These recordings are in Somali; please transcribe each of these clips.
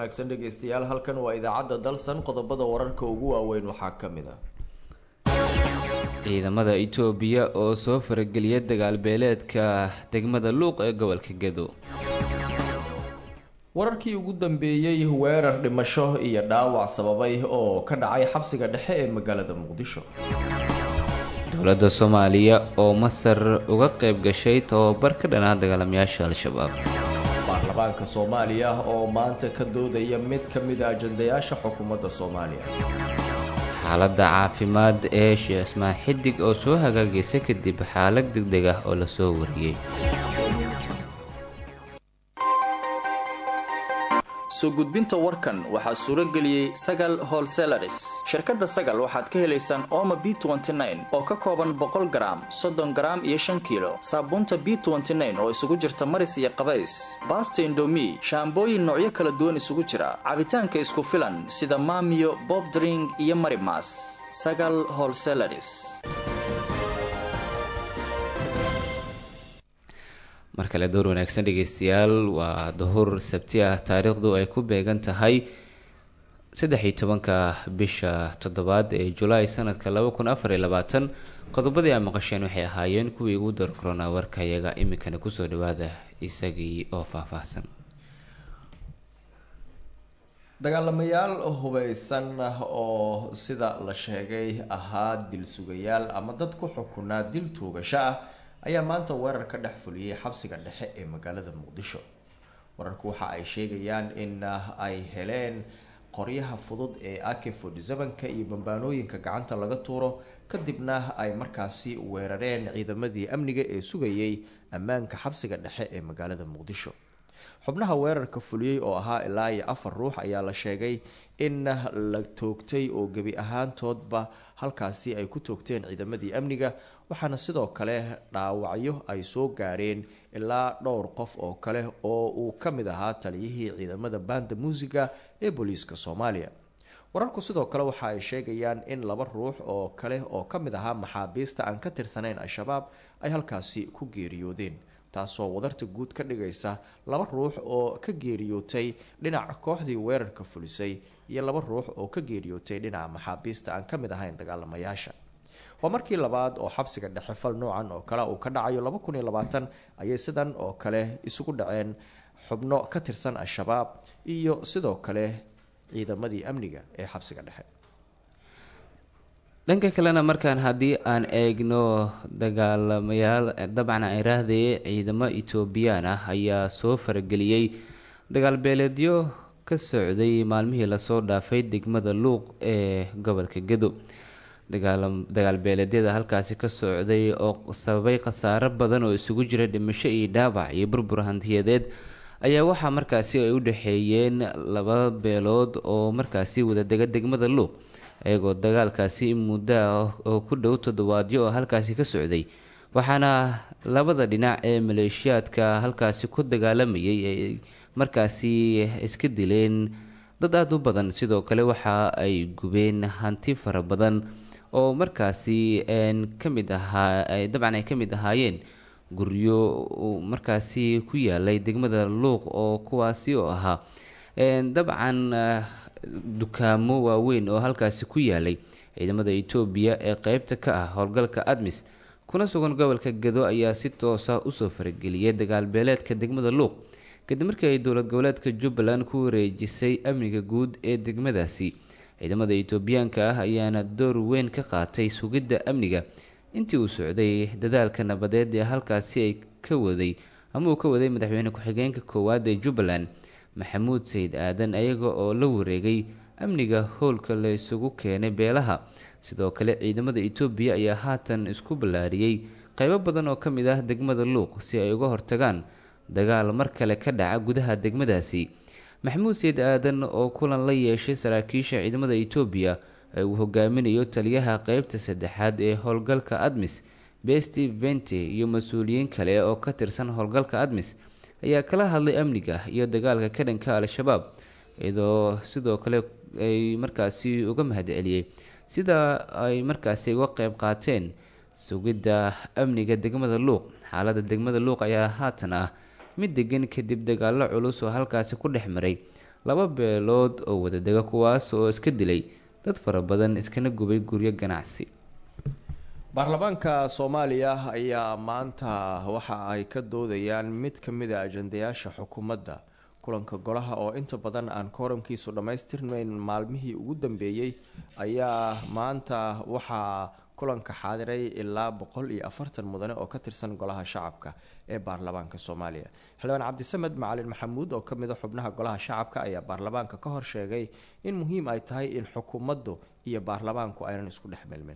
wanaagsan dhegeystayaal halkan waa idaacadda dalsan qodobada wararka ugu waaweyn waxaa ka mid a ciidamada itoobiya oo soo farageliya dagaal beeleedka degmada luuq ee gobolka gedo wararkii ugu dambeeyey weerar dhimasho iyo dhaawac sababay oo ka dhacay xabsiga dhexe ee magaalada muqdisho dowladda soomaaliya oo masar uga qayb gashay tababar ka dhanaa dagaalamayaasha al-shabaab baarlamaanka soomaaliya oo maanta ka doodaya mid ka mid a ajandayaasha xukuumadda soomaaliya xaaladda caafimaad ee sheekh ismaan xidig oo soo hagaagaysa kadib xaalad degdeg ah oo lasoo wariyey soo gudbinta warkan waxaa suuro geliyey sagal holselaris shirkadda sagal waxaad ka helaysaan ooma b oo ka kooban boqol garaam soddon garaam iyo shan kiilo saabuunta b oo isugu jirta maris iyo qabays baasta indomi shaambooyin noocyo kala duwan isugu jira cabitaanka isku filan sida maamiyo bobdring iyo marimas sagal holselaris mar kale door wanaagsan dhegeystayaal waa duhur sabti ah taariikhdu ay ku beegan tahay saddex iyo tobanka bisha toddobaad ee julaay sanadka laba kun afar iyo labaatan qodobadii aa maqasheen waxay ahaayeen kuwii ugu dar korona warkayaga iminkana kusoo dhawaada isagii oo faahfaahsan dagaalamayaal hubeysan oo sida la sheegay ahaa dil sugayaal ama dad ku xukunaa dil tuugasho ah ayaa maanta weerar ka dhex fuliyey xabsiga dhexe ee magaalada muqdisho wararku waxa ay sheegayaan in ay heleen qoryaha fudud ee ak forty seven-ka iyo bambaanooyinka gacanta laga tuuro kadibna ay markaasi weerareen ciidamadii amniga ee sugayay ammaanka xabsiga dhexe ee magaalada muqdisho xubnaha weerarka fuliyey oo ahaa ilaa iyo afar ruux ayaa la sheegay in la toogtay oo gebi ahaantoodba halkaasi ay ku toogteen ciidamadii amniga waxaana sidoo kale dhaawacyo ay soo gaareen ilaa dhowr qof oo kale oo uu ka mid ahaa taliyihii ciidamada banda muusiga ee booliiska soomaaliya wararku sidoo kale waxa ay sheegayaan in laba ruux oo kale oo ka mid ahaa maxaabiista aan ka tirsanayn al-shabaab ay halkaasi ku geeriyoodeen taasoo wadarta guud ka dhigaysa laba ruux oo ka geeriyootay dhinaca kooxdii weerarka fulisay iyo laba ruux oo ka geeriyootay dhinaca maxaabiista aan ka mid ahayn dagaalamayaasha waa markii labaad oo xabsiga dhexe fal noocan oo kale uu ka dhacayo laba kun iyo labaatan ayay sidan oo kale isugu dhaceen xubno ka tirsan al-shabaab iyo sidoo kale ciidamadii amniga ee xabsiga dhexe dhanka kalena markaan haddii aan eegno dagaalamayaal dabcan aan iraahdayay ciidamo etoobiyaan ah ayaa soo farageliyey dagaal beeleedyo ka socday maalmihii lasoo dhaafay degmada luuq ee gobolka gedo dagaal beeleedyada halkaasi ka socday oo sababay khasaaro badan oo isugu jira dhimasho iyo dhaawac iyo burbur hantiyadeed ayaa waxaa markaasi ay u dhexeeyeen laba beelood oo markaasi wadadega degmada luuq iyagoo dagaalkaasi muddo ah oo ku dhow toddobaadyo oo halkaasi ka socday waxaana labada dhinac ee maleeshiyaadka halkaasi ku dagaalamayay ay markaasi iska dileen dad aada u badan sidoo kale waxa ay gubeen hanti fara badan oo markaasi ka mid ahaa dabcan ay ka mid ahaayeen guryo markaasi ku yaalay degmada luuq oo kuwaasi oo ahaa dabcan dukaamo waaweyn oo halkaasi ku yaalay ciidamada etoobiya ee qeybta ka ah howlgalka admis kuna sugan gobolka gedo ayaa si toosa usoo farageliyay dagaal beeleedka degmada luuq kadib markii ay dowlad goboleedka jubbaland ku wareejisay amniga guud ee degmadaasi ciidamada etoobiyaanka ah ayaana door weyn ka qaatay sugidda amniga intii uu socday dadaalka nabadeed ee halkaasi ay ka waday ama uu ka waday madaxweyne ku-xigeenka koowaad ee jubbaland maxamuud sayid aadan ayaga oo la wareegay amniga howlka la isugu keenay beelaha sidoo kale ciidamada etoobiya ayaa haatan isku ballaariyey qeybo badan oo ka mid ah degmada luuq si ay uga hortagaan dagaal mar kale ka dhaca gudaha degmadaasi maxamuud sayid aadan oo kulan la yeeshay saraakiisha ciidamada etoobiya ee uu hogaaminayo taliyaha qeybta saddexaad ee howlgalka admis besti vente iyo mas-uuliyiin kale oo ka tirsan howlgalka admis ayaa kala hadlay amniga iyo dagaalka ka dhanka al-shabaab iyadoo sidoo kale ay markaasi uga mahadceliyey sida ay markaasi uga qeyb qaateen sugidda amniga degmada luuq xaaladda degmada luuq ayaa haatan ah mid degan kadib dagaalo culus oo halkaasi ku dhex maray laba beelood oo wadadega kuwaas oo iska dilay dad fara badan iskana gubay guryo ganacsi baarlamaanka soomaaliya ayaa maanta waxa ay ka doodayaan mid ka mid a ajandayaasha xukuumadda kulanka golaha oo inta badan aan kooramkiisu dhammaystirnayn maalmihii ugu dambeeyey ayaa maanta waxaa kulanka xaadiray ilaa boqol iyo afartan mudane oo ka tirsan golaha shacabka ee baarlamaanka soomaaliya xildhibaan cabdisamed macalin maxamuud oo kamid a xubnaha golaha shacabka ayaa baarlamaanka ka hor sheegay in muhiim ay tahay in xukuumaddu iyo baarlamaanku aynan isku dhex milmin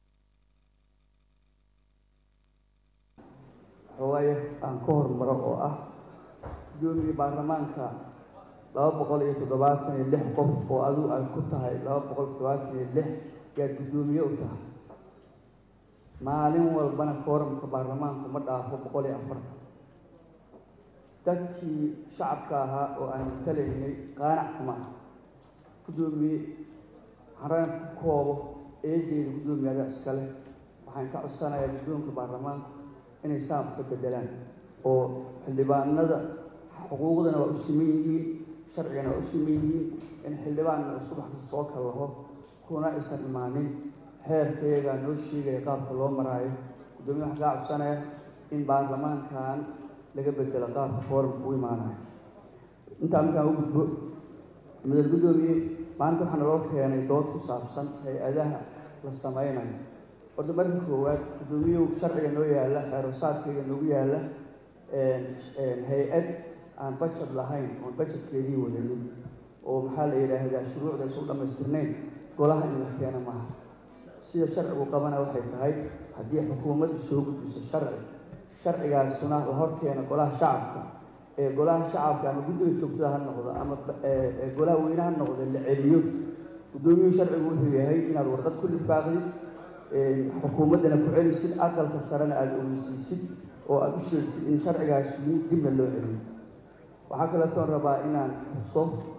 xogaayo aan ka hormaro oo ah gudoomiye baarlamaanka laba boqol iyo toddobaatan iyo lix qof oo adigu aad ku tahay laba boqol toddobaatan iyo lix yaad guddoomiye u tahay maalin walbana kooramka baarlamaanku ma dhaafo boqol iyo afartan dadkii shacabka ahaa oo aan matalaynay qaanac kuma ah guddoomiye xaraan ku koobo eedeyda guddoomiye adaa iskale waxaan ka codsanayaa guddoonka baarlamaanka inay saam ka bedelaan oo xildhibaanada xuquuqdana waa u siman yihiin sharcigana waa u siman yihiin in xildhibaanna subaxka soo kallaho kuna aysan imaanin xeerkayagaa noo sheegaya qaabka loo maraayo guddoomiye waxaan kaa codsanaya in baarlamaankan laga bedelo qaabka foorumka u imaanayo intaa markaan u gudbo madal guddoomiye maanta waxaa naloo keenay dood ku saabsan hay-adaha la sameynayo horta marka koowaad guddoomiyuhu sharciga noo yaalla xeerosaadkayga noogu yaalla hay-ad aan bajet lahayn oon bajetkeedii wadanin oo maxaa la yidhaahdaa shuruucda isu dhammaystirnayn golaha in la keeno maaha sida sharcigu qabana waxay tahay haddii xukuumaddu soo gudbiso sharci sharcigaasuna la hor keeno golaha shacabka ee golaha shacabka ama guddiga joogtada ha noqdo ama golaha weyne ha noqdo la celiyo guddoomiyuhu sharcigu wuxuu yahay inaad warqad ku lifaaqdid xukuumaddana ku celisid aqalka sarena aada ogeysiisid oo aada u sheegtid in sharcigaas yimid dibna loo celiyo waxaa kaleetoon rabaa inaan xuso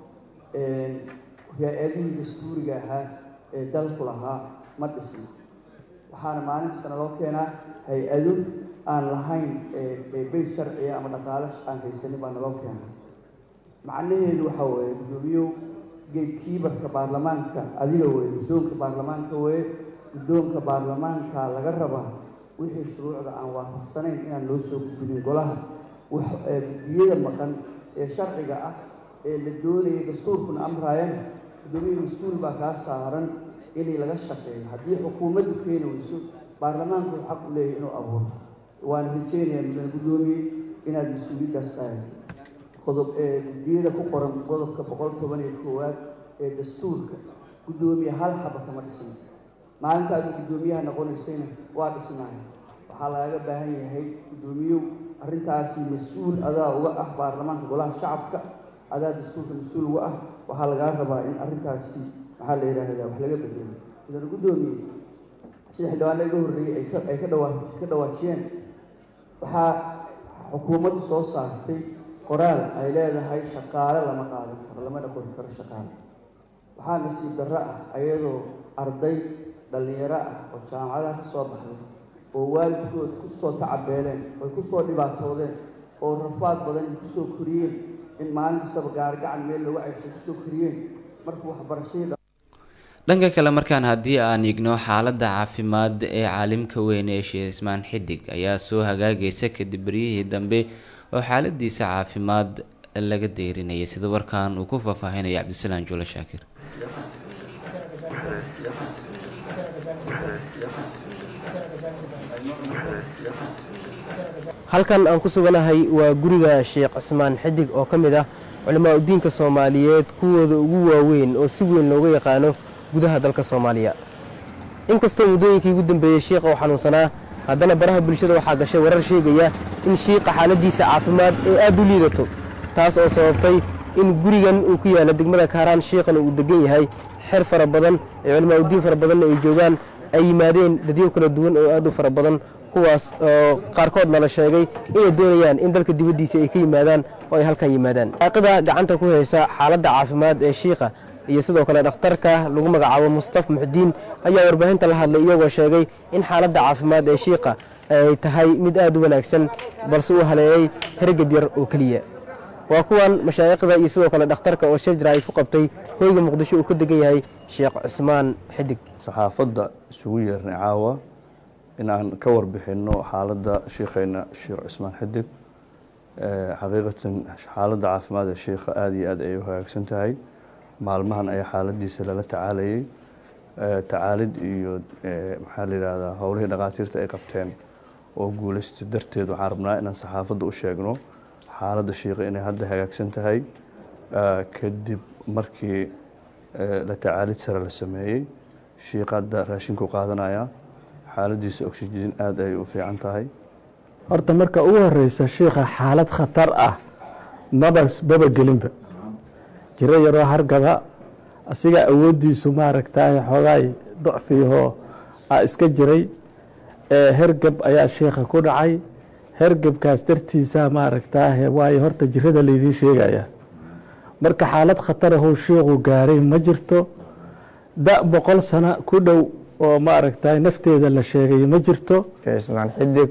hay-adihii dastuuriga ahaa ee dalku lahaa ma dhisna waxaana maalin kastana loo keenaa hay-ado aan lahayn beys sharciga ama dhaqaalo aan haysanin baa naloo keenaa macnaheedu waxaa weeye guddoomiyow geedkiibarka baarlamaanka adiga weye guddoonka baarlamaanka weye guddoonka baarlamaanka laga rabaa wixii shuruucda aan waafaqsanayn inaan loo soo gudbinin golaha guddiyada maqan ee sharciga ah ee la doonaya dastuurkuna amraayana guddoomiya mas-uul baa kaa saaran inay laga shaqeeyo haddii xukuumaddu keeni weyso baarlamaanku wuxuu xaq u leeyahay inuu abuuro waan rajeynayaa mudan guddoomiye inaad mas-uuliyaddaas qaadato qodob ee guddiyada ku qoran qodobka boqol toban iyo koowaad ee dastuurka guddoomiye hal xaba kama dhisna maalintaadu guddoomiyaha noqonaysayna waa dhisnaay waxaa lagaga baahan yahay guddoomiyow arrintaasi mas-uul adaa uga ah baarlamaanka golaha shacabka adaa dastuurka mas-uul uga ah waxaa lagaa rabaa in arrintaasi maxaa la yidhaahdaa wax laga bedelo mudane guddoomiye sida xildhibaana iga horreeyey ay ka ay ka dhawaa ka dhawaajiyeen waxaa xukuumaddu soo saartay qoraal ay leedahay shaqaale lama qaadan karo lamana qori karo shaqaale waxaa nasiib darro ah ayadoo arday dhallinyaro ah oo jaamacadaha ka soo baxday oo waalidkood ku soo tacabeeleen oy ku soo dhibaatoodeen oo rafaad badan ay kusoo koriyeen in maalin kastaba gaargacan meel lagu ceyshay kusoo koriyeen markuu waxbarashadii dhanka kale markaan haddii aan igno xaaladda caafimaad ee caalimka weyn ee sheekh ismaan xidig ayaa soo hagaagaysa kadib beryihii dambe oo xaaladiisa caafimaad laga deyrinayay sida warkan uu ku faahfaahinaya cabdisalaan juule shaakir halkan aan ku suganahay waa guriga sheekh cismaan xidig oo ka mid ah culimaa udiinka soomaaliyeed kuwooda ugu waaweyn oo si weyn looga yaqaano gudaha dalka soomaaliya inkastoo muddooyinkii ugu dambeeyey shiikha oo xanuunsanaa haddana baraha bulshada waxaa gashay warar sheegaya in shiiqa xaaladiisa caafimaad ee aad u liidato taas oo sababtay in gurigan uu ku yaalla degmada kaaraan shiikhana uu degan yahay xer fara badan ee culimaa udiin fara badanna ay joogaan ay yimaadeen dadyo kala duwan oo aad u fara badan kuwaas oo qaarkoodna la sheegay inay doonayaan in dalka dibaddiisa ay ka yimaadaan oo ay halkan yimaadaan aaqida gacanta ku haysa xaaladda caafimaad ee shiikha iyo sidoo kale dhakhtarka lagu magacaabo mustaf muxdiin ayaa warbaahinta la hadlay iyagoo sheegay in xaaladda caafimaad ee shiikha ay tahay mid aad u wanaagsan balse uu haleeyey hergab yar oo keliya waa kuwan mashaayikhda iyo sidoo kale dhakhtarka oo shir jaraa'id ku qabtay hoyga muqdisho uu ka degan yahay sheekh cismaan xidig saxaafadda isugu yeernay caawa in aan ka warbixinno xaaladda shiikheena sheekh cismaan xidig xaqiiqatan xaaladda caafimaad ee shiikha aada iyo aad ay u hagaagsan tahay maalmahan ayaa xaaladiisa lala tacaalayay tacaalid iyo maxaa la yidhaahdaa howlihii dhakhaatiirta ay qabteen oo guulaysta darteed waxaan rabnaa inaan saxaafadda u sheegno xaaladda shiikha inay hadda hagaagsan tahay kadib markii la tacaalid sare la sameeyey shiikha hadda raashinku qaadanaya xaaladiisa oxygen aada ay u fiican tahay horta marka ugu horeysa shiikha xaalad khatar ah maba maba gelinba jiro yaroo hargaba asiga awooddiisu maaragtay xoogaay dacfiyahoo a iska jiray hergab ayaa shiikha ku dhacay hergebkaas dartiisa maaragtaa waayo horta jirada laydiin sheegaya marka xaalad khatarahuu shiikhu gaaray ma jirto da boqol sano ku dhow oo maaragtay nafteeda la sheegay ma jirto cismaan xidig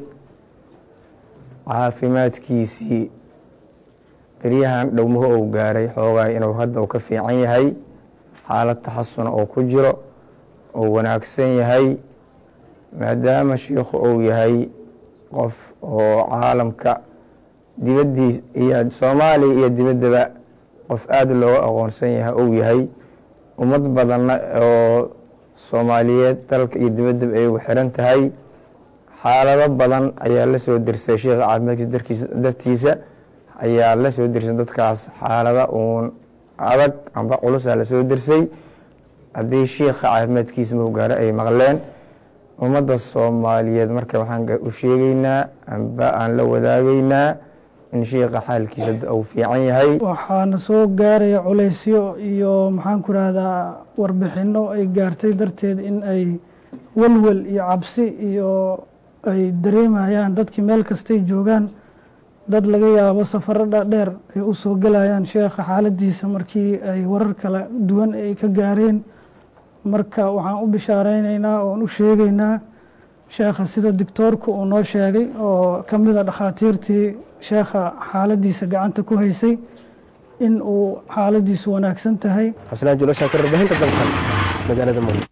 caafimaadkiisii beryahan dhowmuhu uu gaaray xoogaa inuu hadda uu ka fiican yahay xaalad taxasuna uu ku jiro uu wanaagsan yahay maadaama shiikhu uu yahay qof oo caalamka dibaddii iyo soomaaliya iyo dibaddaba qof aada looga aqoonsan yahay uu yahay ummad badanna oo soomaaliyeed dalka iyo dibaddaba ay ugu xiran tahay xaalado badan ayaa la soo dirsay sheikha caafimaadkiisa dartiisa ayaa la soo dirsay dadkaas xaalada uun adag amba culusaa la soo dirsay haddii shiikha caafimaadkiisa mahgaaro ay maqleen ummadda soomaaliyeed marka waxaan u sheegeynaa amba aan la wadaagaynaa in shiikha xaalkiisa uu fiican yahay waxaana soo gaaraya culaysyo iyo maxaan ku rahdaa warbixino ay gaartay darteed in ay welwel iyo cabsi iyo ay dareemayaan dadkii meel kastay joogaan dad laga yaabo safaro dheer ay u soo gelayaan sheekha xaaladiisa markii ay warar kala duwan ay ka gaareen marka waxaan u bishaareynayna oon u sheegeynaa sheekha sida doctoorku uu noo sheegay oo ka mida dhakhaatiirtii sheekha xaaladiisa gacanta ku haysay in uu xaaladiisu wanaagsan tahay xusnaan julo shaakir warbaahinta dalsan magaalada muqdisho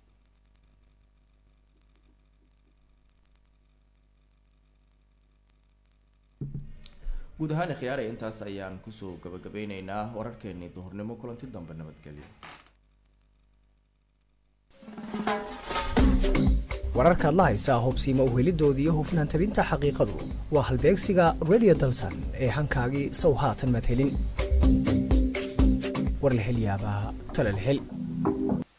guud ahaan khiyaare intaas ayaan kusoo gabagabeyneynaa wararkeenii duhurnimo kulanti dambe nabadgelyo wararkaad la haysaa hubsiima uhelidoodii iyo hufnaan tabinta xaqiiqadu waa halbeegsiga radio dalsan ee hankaagii sow haatan maad helin war la hel yaabaa tala la hel